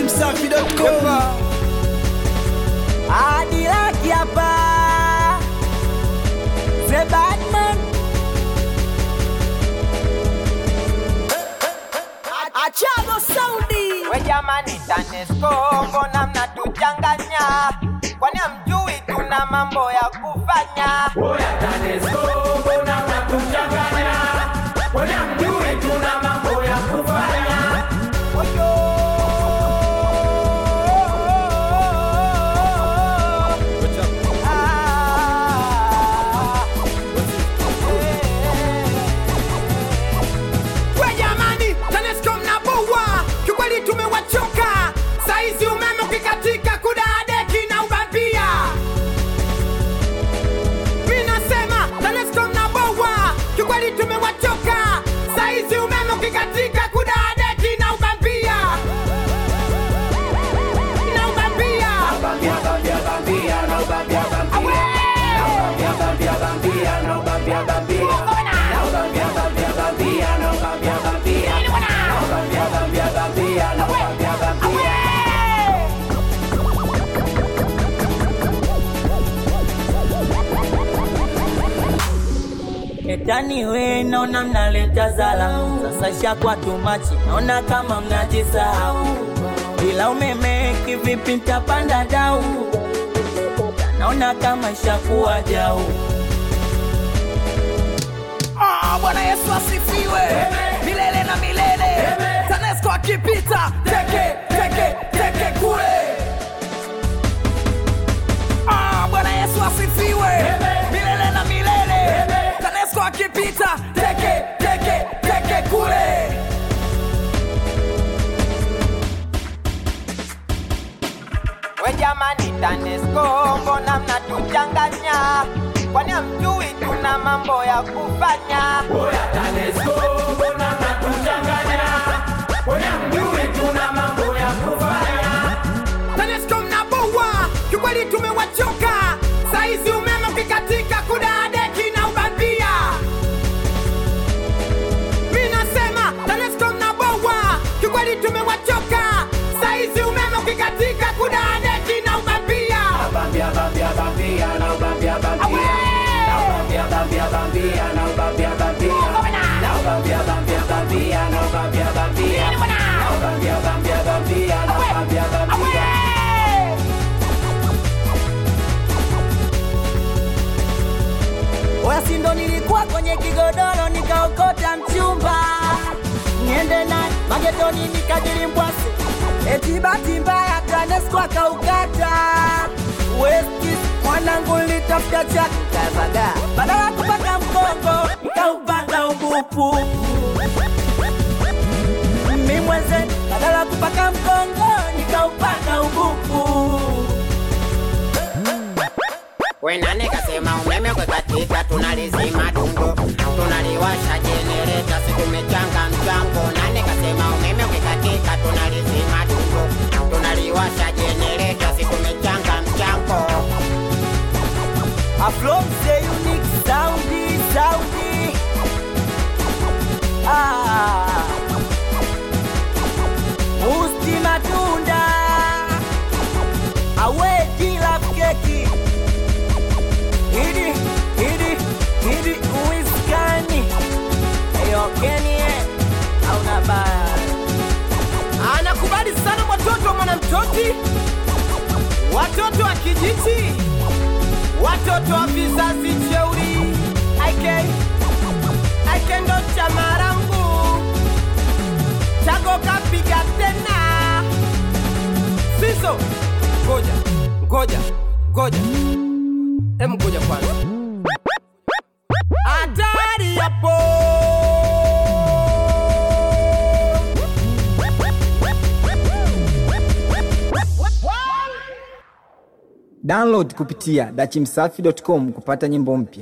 dachimsafi.com hadi laki hapa The Batman Achago Saudi We jamani, TANESCO mbona mnatuchanganya? Kwani hamjui tuna mambo ya kufanya? We jamani, TANESCO mnaboa, kiukweli tumewachoka. Saizi umeme ukikatika kudadeki na ubambia. Mi nasema TANESCO mnaboa, kiukweli tumewachoka. Saizi umeme ukikatika kudadeki na ubambia. Na ubambia. Etani we naona mnaleta zala sasa shakwa tumachi naona kama mnajisahau bila umeme kivipi mtapanda dau naona kama ishakuwa jau Ah, Bwana Yesu asifiwe milele na milele. TANESCO akipita teke teke teke kule. Ah, Bwana Yesu asifiwe milele na milele. TANESCO akipita teke teke teke kule. We jamani, TANESCO mbona mnatuchanganya? Kwani hamjui tuna mambo ya kufanya? TANESCO mnaboa, kiukweli tumewachoka. Saizi umeme ukikatika kudadeki na ubambia. Mi nasema TANESCO mnaboa, kiukweli tumewachoka. Saizi umeme ukikatika kudadeki na ubambia. Oya si ndo nilikuwa kwenye kigodoro nikaokota mchumba niende naye magetoni nikajiri mbwasi eti bahati mbaya TANESCO akaukata Westis mwanangu nilitafuta chatu kazaga badala ya kupaka mkongo nikaupanga ubupu mi mwenze badala ya kupaka mkongo nikaupanga ubupu We nani kasema umeme ukikatika tunalizima dungo, tunaliwasha jenereta, si tumechanga mchango. Nani kasema umeme ukikatika tunalizima dungo, tunaliwasha jenereta, si tumechanga mchango. Afrom the unique soundi soundi ah. Musti matunda awe kila keki hidi hidi hidi uiskani eyokenie auna baya Anakubali sana watoto wa mwanamtoti, watoto wa kijiji, watoto wa vizazi jeuri. IK IK ndo chama langu, chago kapiga tena. Siso, ngoja ngoja ngoja, em, ngoja kwanza, hatari hapo. Download kupitia dachimsafi.com kupata nyimbo mpya.